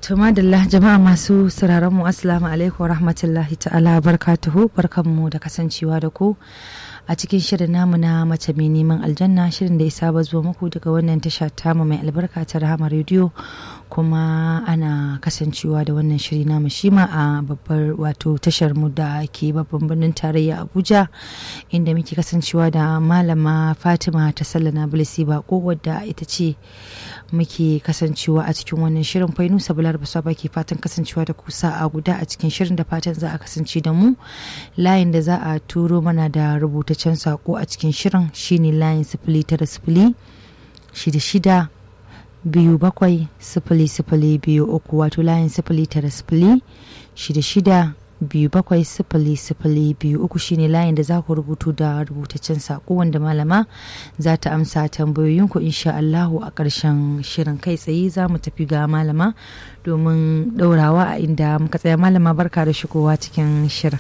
To madalla jama'a masu sauraron mu assalamu alaikum rahmatullahi ta'ala barkatuhu barkanmu da kasancewa da ku a cikin shirin namu na mace mai neman aljanna shirin da ya saba zuwa muku daga wannan tasha tamu mai albarka ta rahama rediyo kuma ana kasancewa da wannan shiri namu shima a babbar wato tashar mu da ke babban birnin tarayya abuja inda muke kasancewa da malama fatima ta sallana bilisi bako wadda ita ce muke kasancewa a cikin wannan shirin fainu sabular basa ke fatan kasancewa da kusa a guda a cikin shirin da fatan za a kasance da mu layin da za a turo mana da rubutaccen sako a cikin shirin shine layin sifili tara sifili shida shida biyu bakwai sifili sifili biyu uku wato layin sifili tara sifili shida shida biyu bakwai sifili sifili biyu uku shine layin da za ku rubutu da rubutaccen saƙo wanda malama za ta amsa tambayoyinku insha Allahu a ƙarshen shirin kai tsaye za mu tafi ga malama domin ɗaurawa a inda muka tsaya malama barka da shigowa cikin shirin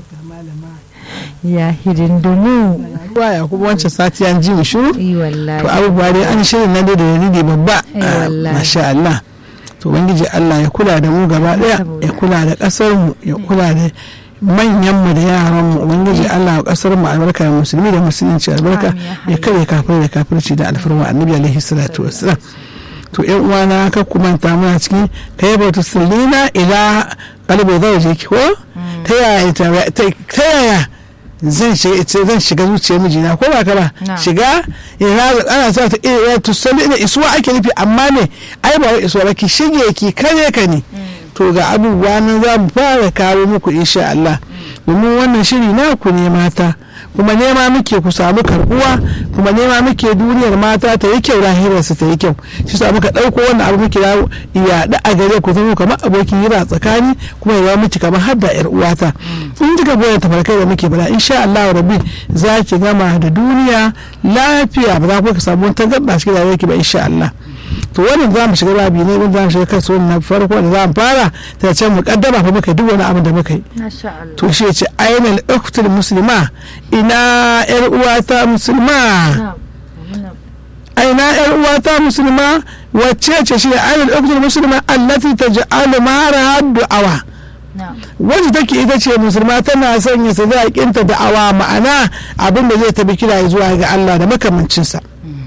ya hidindimu ruwa ya kuma wancan sati an ji mu shiru yi wallahi to abubuwa dai an shirin na da dalili babba Eh, wallahi. masha Allah to ubangiji Allah ya kula da mu gaba daya Saboda- ya kula da kasar mu ya kula da manyan mu da yaran mu ubangiji Allah ya kasar mu albarka da musulmi da musulunci albarka Amin, ya hayyu. ya kare kafir da kafirci da alfarma annabi alaihi salatu wassalam to yan uwana ka kumanta muna cikin kai ba tu sallina ila qalbi zawjiki ko ta yaya ta- ta ta yaya zan shiga ita zan shiga zuciyar mijina ko ba ka ba Na. shiga ina ana sa ta iya to salli ina isuwa ake nufi amma ne ai ba wai isuwa ba ki shige ki kare ka ne to ga abubuwa nan za mu fara kawo muku insha Allah domin wannan shiri naku ne mata kuma nema muke ku samu karbuwa kuma nema muke duniyar mata ta yi kyau lahirarsu ta yi kyau shi sa muka ɗauko wannan abu muke yawo yaɗa a gare ku zama kamar abokin hira tsakani kuma ya miki kamar har da yar uwata in kika goya tafarkai da muke bala insha Allah rabbi za ki gama da duniya lafiya ba za ku ka samu wata gaba cikin rayuwar ki ba insha Allah to wannan za mu shiga babi ne wanda za mu shiga kansu wannan farko da za mu fara ta ce mu kaddama fa muka yi duk wani abu da muka yi masha Allah to shi ya ce ainihin uktul musulma ina yar uwata musulma Na, muna- aina yar uwata musulma wacce ce shi ne ainihin uktul musulma allati taj'alu mara du'awa na, wacce take ita ce musulma tana sanya sadakinta da'awa ma'ana abin da zai tabi kira zuwa ga Allah da makamancinsa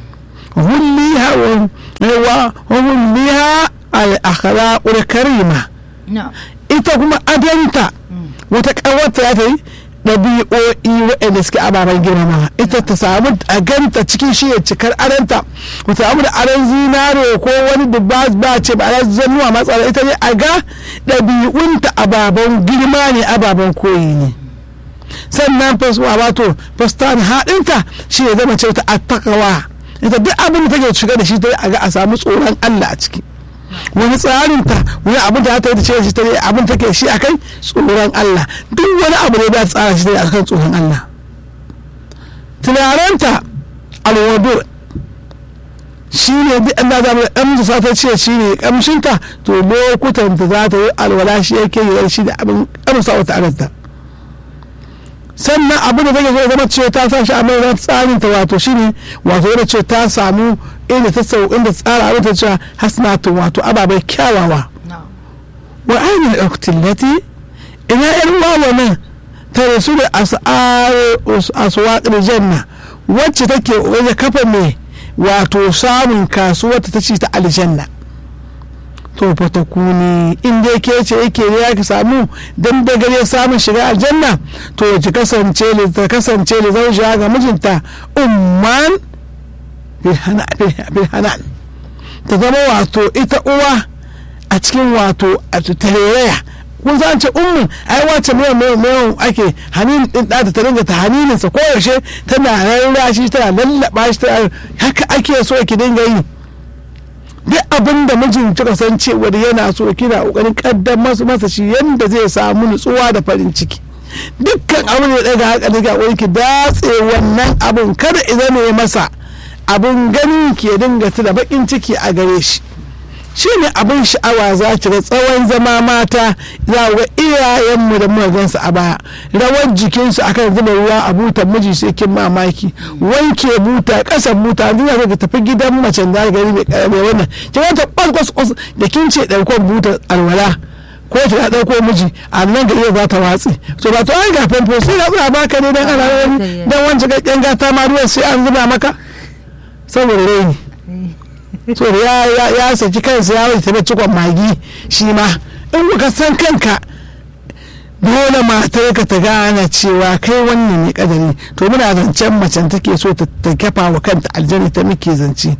hulliha wa wa hulliha al-akhlaqul karima na, ita kuma adanta wata ƙawarta ya ta yi ɗabi'o'i waɗanda suke ababen girmama ita ta samu a ganta cikin shi ya cikar adanta wata samu da aran zinare ko wani da ba ba ce ba a zannuwa matsala ita ne a ga ɗabi'unta ababen girma ne ababen koyi ne sannan faswa wato fastan haɗinta shi ya zama ce ta attakawa ita duk abin da take shiga da shi ta a ga a samu tsoron Allah a ciki wani tsarinta wani abin da ta yi da ce shi ta yi abin take shi a kai tsoron Allah duk wani abu ne da ta tsara shi ta yi a kan tsoron Allah tunaranta alwado shi ne duk an da zama ɗan musu sata ce shi ne kamshinta to lokutan ta za ta yi alwala shi yake yi shi da abin kamsa wata aranta sannan abin da take zo zama ce ta sa shi a mai tsarin ta wato shine wato yana ce ta samu inda ta sau inda tsara abin ta ce hasnatu wato ababai kyawawa na, wa ainihin uktillati ina yan wawa nan ta rasu da aswaƙar janna wacce take waje kafa mai wato samun kasuwar ta ci ta aljanna to fa ta kuni in dai ke ce yake ne ya ki samu dan da gare samun shiga aljanna to ki kasance li ta kasance li zaujiya ga mijinta umman bil hana bil hanan ta zama wato ita uwa a cikin wato a tarayya kun san ce ummin ai wace mai mai mai ake hanin din da ta dinga ta haninin sa koyaushe tana rarrashi tana lallaba shi tana haka ake so ki dinga yi duk abin da mijin kika san cewa yana so kina kokarin kaddamar masa shi yanda zai samu nutsuwa da farin ciki dukkan abin da ya daga haka daga wani ki datse wannan abin kada idan ne masa abin ganin ki ya dinga da bakin ciki a gare shi shi ne abin sha'awa za ki ga tsawon zama mata za ga iyayenmu da muka gansu a baya rawar jikinsu akan zuba ruwa a butan miji sai kin mamaki wanke buta kasan buta yanzu za ka tafi gidan macen da gari mai karame wannan ki ga ta kwas kwas da kin ce daukar buta alwala ko ta dauko miji a nan ga iya za ta watsi to ba to an ga famfo sai na zuba baka ne dan ana wani dan wancan ga gata ma ruwan sai an zuba maka saboda raini so ya ya ya saki kansa ya wuce ta cikon magi shi ma in kuka san kanka dole matar ka ta gane cewa kai wannan ne kadari to muna zancen macen take so ta kafa wa kanta aljanna ta muke zance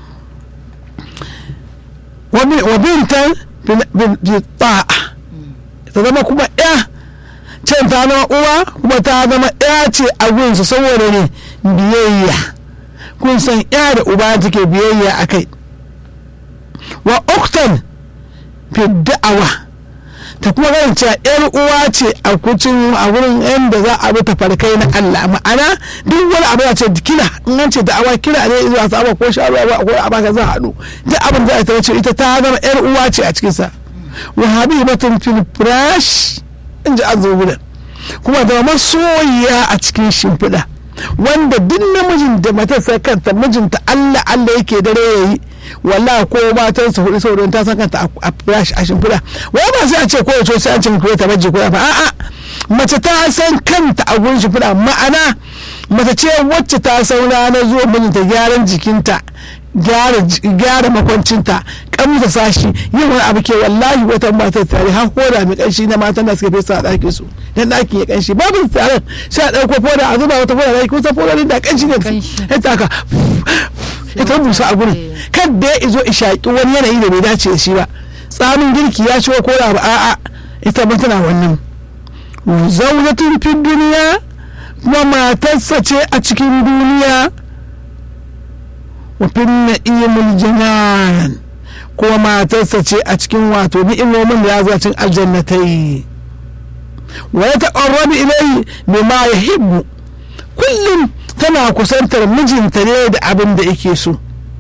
wa bintan bi ta'a ta zama kuma ya can ta zama uwa kuma ta zama ya ce a gunsu saboda ne biyayya kun san ya da uba take biyayya a kai wa uktan fi da'awa ta kuma ganin cewa yar uwa ce a kucin a wurin yadda za a bi ta farkai na Allah ma'ana duk wani abu ya ce kira in an ce da'awa kira ne zuwa saba ko sharuwa ba ko a baka za a haɗu duk abin da ta wace ita ta zama yar uwa ce a cikin sa wa habibatun fil firash in ji an zo gudan kuma da masoyiya a cikin shimfiɗa wanda duk namijin da matarsa kanta mijinta Allah Allah yake dare yayi wallahi ko matan su hudu saboda ta san kanta a flash a shimfiɗa wai ba sai a ce ko yace sai an ce ko ta baje ko ba a'a mace ta san kanta a gurin shimfiɗa ma'ana mace ce wacce ta san ranar zuwa mijinta gyaran jikinta gyara makwancinta kamta sashi yin wani abu ke wallahi wata matar tare har koda mai kanshi na matan da suka fesa a ɗakin su dan ɗakin ya kanshi babu tsaron sai a ɗauko foda a zuba wata foda ɗaki kusa foda da kanshi ne ya taka ita busa a gurin kadda ya izo ishaƙi wani yanayi da bai dace da shi ba tsamin girki ya ciwo koda ba a'a ita ba tana wannan zaunatun fin duniya kuma matarsa ce a cikin duniya wafin na'imul janan kuma matarsa ce a cikin wato ni'imomin da ya zo cin aljannatai wa ya taƙarrabi ilai bima ya hibbu kullum tana kusantar mijinta ne da abin da yake so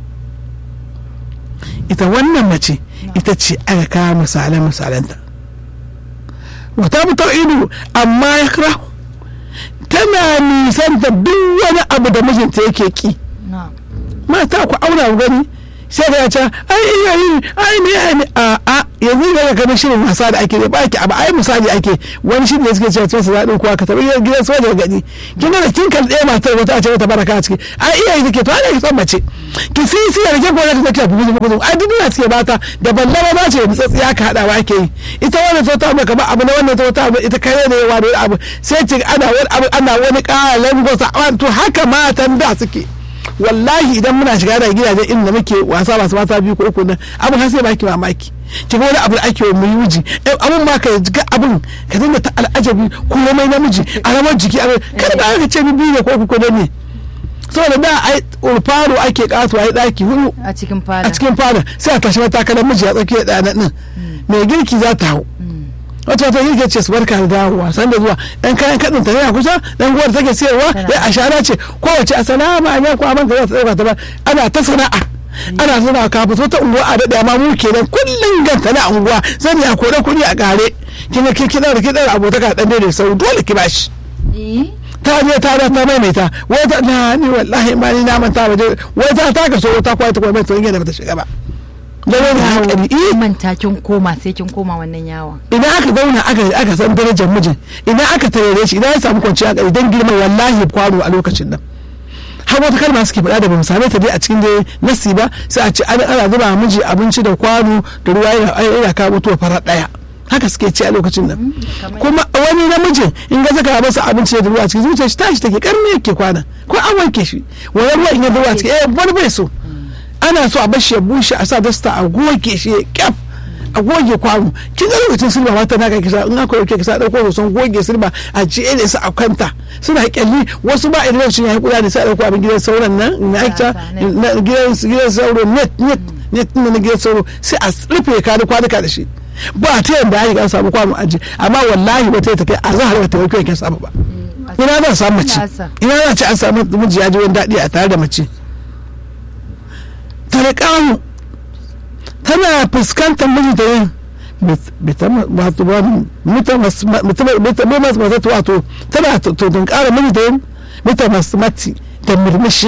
ita wannan mace ita ce aka kawo misalan misalanta wata mutar ido amma ya tana nisanta duk wani abu da mijinta yake ki mata ku auna gani sai ka ce ai iya yi ai ne ne a a yanzu ga kamar shirin wasa da ake ba ki abu ai misali ake wani shirin da suke cewa to za din kuwa ka tabi gidan soja gadi kin ga kin kan ɗaya matar wata a ce wata baraka a ciki ai iya yi take to ana ki son mace ki sisi da ke gona ta take bugu bugu ai duk da suke bata da ballama ba ce da tsatsiya ka hada ba ke yi ita wannan to ta maka ba abu na wannan to ta ita kai ne yawa da abu sai ce ana wani abu ana wani ƙalan gosa to haka matan da suke wallahi idan muna shiga da gidajen inda muke wasa masu mata biyu ko uku nan abin har sai baki mamaki ki ga wani abu da ake wa mu miji abun ma ka ga abun ka dinga ta al'ajabi komai namiji a ramar jiki a kada ba ka ce biyu ne ko uku ne saboda da ai faro ake kasuwa ai daki hudu a cikin fada a cikin fada sai a tashi matakalar miji a tsakiyar ɗaya nan mai girki za ta hau wata wata yake ce su barka da dawowa san da zuwa dan kayan kadin ta yana kusa dan guwar take sayarwa ya ashara ce kowace assalamu alaikum amma za ta dauka ta ba ana ta sana'a ana sana'a ka fito ta unguwa a daɗe amma mu kenan kullum ganta na unguwa zan ya kore kuɗi a ƙare kina ki kina da kina abotaka dan dai sau dole ki bashi ta je ta da ta maimaita wai ta na ni wallahi ma ni na manta ba wai ta ta ka so ta kwai ta kwai mai to da bata shiga ba da wani hankali eh manta kin koma sai kin koma wannan yawon idan aka zauna aka aka san darajar mijin idan aka tarere shi idan ya samu kwanciya hankali dan girman wallahi kwano a lokacin nan har wata kalma suke faɗa da bamu same ta dai a cikin dai nasi ba sai a ce an ana zuba miji abinci da kwano da ruwa yana yana kawo mutuwa farar ɗaya haka suke ci a lokacin nan kuma wani namijin in ga zaka masa abinci da ruwa cikin zuciyar shi tashi take karni yake kwana ko an wanke shi wani ruwa in ya zuwa cikin eh wani bai so ana so a bashi ya bushe a sa dasta a goge shi ya kyaf a goge kwano kin ga lokacin silba mata na kisa in aka yauke kisa dauko hoton goge silba a jiye ne su a kanta suna kyalli wasu ba idan lokacin ya yi kula ne sai a dauko abin gidan sauran nan na aika gidan gidan sauro net net net na gidan sauro sai a rufe ka da kwanuka da shi ba ta yanda ya an samu kwano aji amma wallahi wata ta kai a zahar wata yauke yake samu ba ina zan samu mace ina za ce an samu miji ya ji wani daɗi a tare da mace tarikamu tana fuskantar mijinta yin wato wato tana tunkara mijinta yin mita mati da murmushi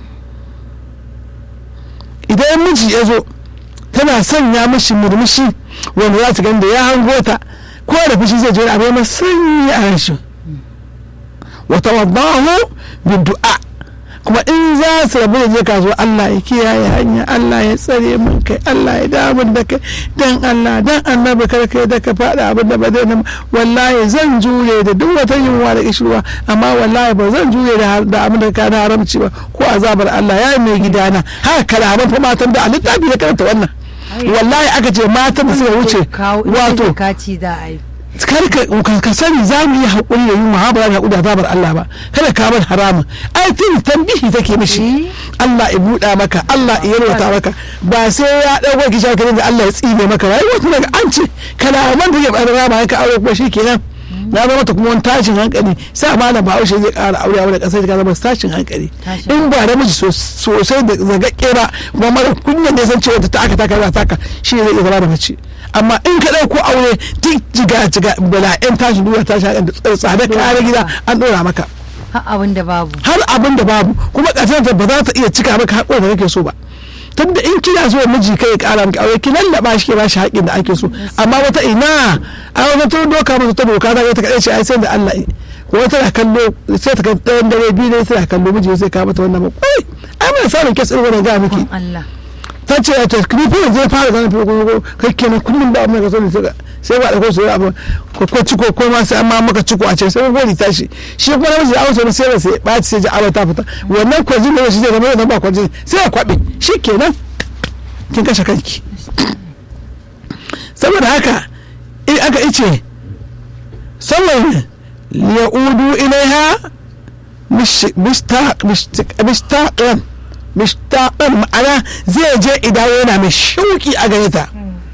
idan miji ya zo tana sanya mishi murmushi wanda za ta gani da ya hango ta ko da fushi zai je abu mai sanyi a rashin wata wadahu bin du'a kuma in za su rabu da je kasuwa Allah ya kiyaye hanya Allah ya tsare min kai Allah ya damu da kai dan Allah dan annabi kar kai da ka faɗa abin da ba zai nan wallahi zan jure da duk wata yunwa da kishirwa amma wallahi ba zan jure da abin da ka na haramci ba ko azabar Allah ya mai gidana haka kalaman fa matan da a littafi da karanta wannan wallahi aka ce matan da suka wuce wato kada ka sani za mu yi haƙuri da yunwa ha ba za mu haƙuri da azabar Allah ba kada ka bar haramun ai tun tambihi take mishi Allah ya buɗa maka Allah ya yarwata maka ba sai ya ɗauko ki shaka da Allah ya tsine maka ba ai wato daga an ce kalaman da ke ɓarar rama ka aure kuma shikenan na zama ta kuma wani tashin hankali sa malam bahaushe zai ƙara aure a wani ƙasar ka zama tashin hankali in ba da miji sosai da zagaƙe ba kuma mara kunyan ne san cewa ta aka taka za taka shi ne zai iya zama da mace amma in ka ɗauko aure duk jiga jiga bala'in tashin duniya tashin hankali da tsada kare gida an ɗora maka har abin da babu har abin da babu kuma ƙasar ba za ta iya cika maka haƙuwar da kake so ba tunda in kina so miji kai kara miki aure ki lallaba shi ke ba shi haƙin da ake so amma wata ina a wata to doka masa ta doka ta ta kaɗai ce ai sai da Allah ko tana kallo sai ta kai ɗayan dare biyu ne sai kallo miji sai ka mata wannan ba kai ai mai samun kes ɗin wannan ga miki Allah ta ce ta ni fa zai fara ganin fi ko kai kenan kullum ba amma ka so ne sai ba da ko sai abu ko ko ciko ko ma sai amma maka ciko a ce sai ko tashi shi kuma namiji a wasu sai sai ba sai ji awa ta fita wannan kwazin ne shi zai zama da ba kwazin sai ya kwabe shi kenan kin kashe kanki saboda haka in aka ice sallan liyaudu ilaiha mistaqan mistaqan ma'ana zai je idan yana mai shauki a gare ta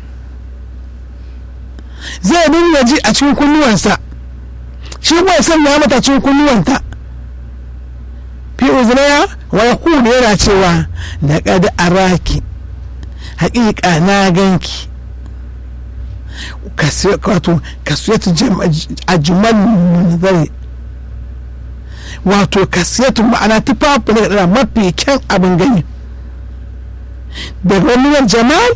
zai dinga ji a cikin kunnuwansa shi kuma sanya mata cikin kunnuwanta fi uzunaya wa yaqulu yana cewa laqad araki haƙiƙa na ganki wato kasiyatu ajmal munzari wato kasiyatu ma'ana tufafi na da mafi kyan abin gani daga wani jamal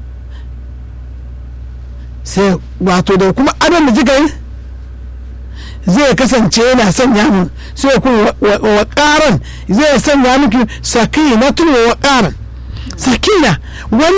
sai wato da kuma adon da kika yi zai kasance yana sanya mun sai kuma wa ƙaran zai sanya miki sakina tun wa ƙaran sakina